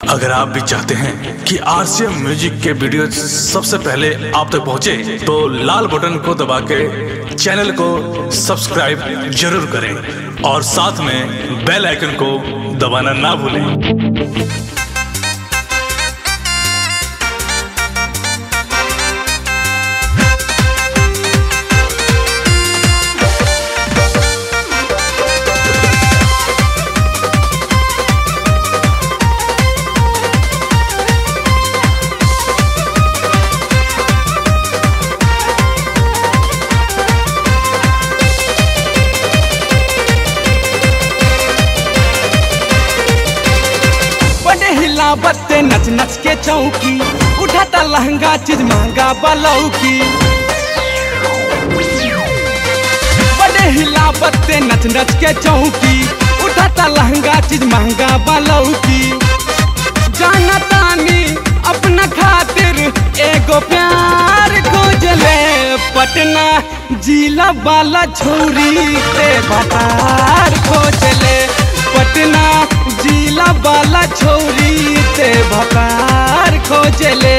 अगर आप भी चाहते हैं कि आरसीएम म्यूजिक के वीडियो सबसे पहले आप तक पहुंचे, तो लाल बटन को दबा के चैनल को सब्सक्राइब जरूर करें और साथ में बेल आइकन को दबाना ना भूलें बड़े हिलावते नच नच के चौकी उठाता लहंगा चीज महंगा बलौकी बड़े हिलावते नच नच के चौकी उठाता लहंगा चीज महंगा बलौकी जाना तानी अपना खातिर एगो प्यार खोजले पटना जिला वाला छोरी ते भतार खोजले पटना जिला वाला छोरी ते भतार खोजले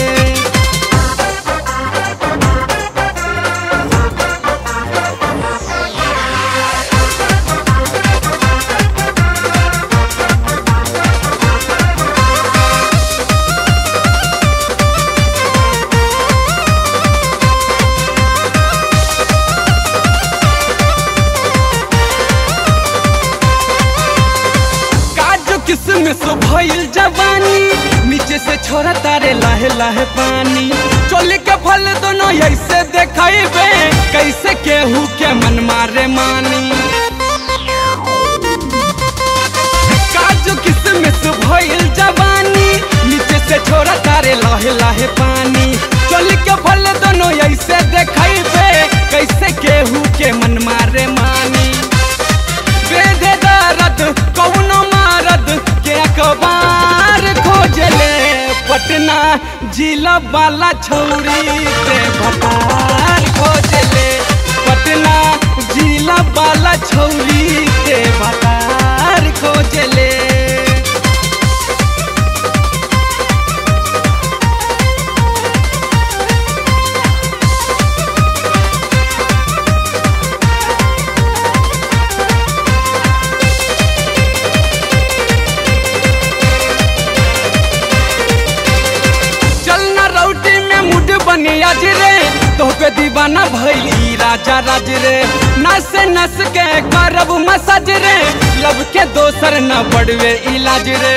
काजू किसमिस भइल जवानी नीचे से छोरा तारे लाहे लाहे पानी चोली के फल दोनों ऐसे देखेबे कैसे केहू के मन मारे मानी काजू किसमिस भइल जवानी नीचे से छोरा तारे लाहे लाहे पानी चोली के फल दोनों ऐसे देखेबे कैसे केहू के मन मारे मानी बेधे दर्द कौनो मारद के अखबार खोजले पटना जिला वाला छौरी के भतार खोजले पटना जिला वाला छौरी के भतार खोजले चलना रौटी में मुड बनी आज रे तो पे दीवाना भैली राजा राज रे नस नस के करब मसाज रे लब के दोसर न बड़वे इलाज रे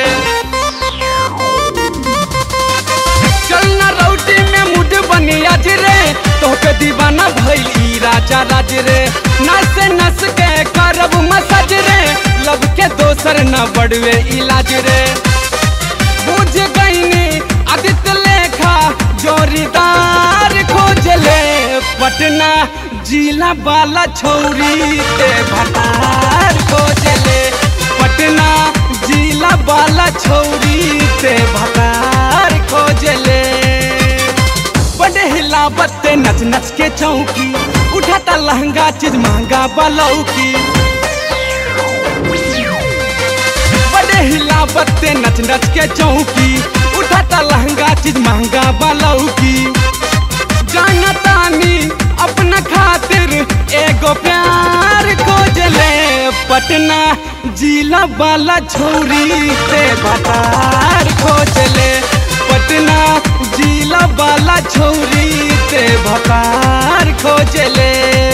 चलना रौटी में मुड बनी आज रे तो पे दीवाना भैली राजा राज रे नस नस के करब मसाज रे लब के दोसर न बड़वे इलाज रे बुझ गईनी आदित्य लेखा जोरीदार खोजले पटना जिला वाला छौरी ते भतार खोजले पटना जिला वाला छौरी ते भतार खोजले बड़े हिलावते नच नच के चौकी उठाता लहंगा चीज महंगा बलौकी बड़े हिलावते नच नच के चौकी उठाता लहंगा चीज महंगा बलौकी जाना तानी अपना खातिर एगो प्यार खोजले पटना जिला वाला छोरी ते भतार खोजले पटना जिला वाला छोरी ते भतार खोजले